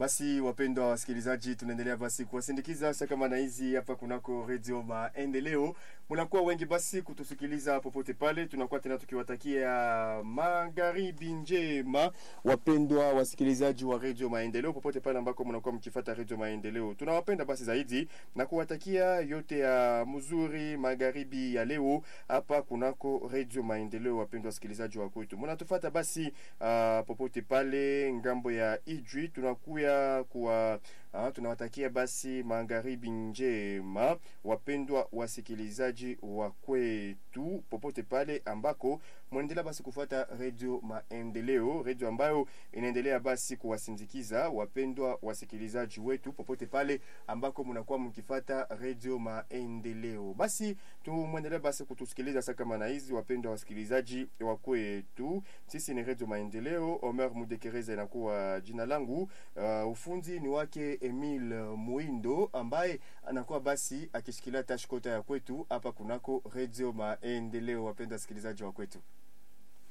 Basi wapendwa wasikilizaji, tunaendelea basi kuwasindikiza sasa kama na hizi hapa kunako Radio Maendeleo. Mnakuwa wengi basi kutusikiliza popote pale, tunakuwa tena tukiwatakia magharibi njema, wapendwa wasikilizaji wa Radio Maendeleo popote pale ambako mnakuwa mkifuata Radio Maendeleo. Tunawapenda basi zaidi na kuwatakia yote ya mzuri magharibi ya leo hapa kunako Radio Maendeleo. Wapendwa wasikilizaji wa kwetu, mnatufuata basi uh, popote pale ngambo ya Ijwi tunakuya kuwa uh, tunawatakia basi magharibi njema wapendwa wasikilizaji wa kwetu popote pale ambako mnaendelea basi kufuata Radio Maendeleo, radio ambayo inaendelea basi kuwasindikiza wapendwa wasikilizaji wetu popote pale ambako mnakuwa mkifata Radio Maendeleo. Basi tumwendelee basi kutusikiliza sasa kama na hizi wapendwa wasikilizaji wa kwetu. Sisi ni Radio Maendeleo, Omer Mudekereza inakuwa jina langu. Uh, ufundi ni wake Emil Muindo ambaye anakuwa basi akishikilia tashkota ya kwetu hapa kunako Radio Maendeleo. Wapendwa wasikilizaji wa kwetu.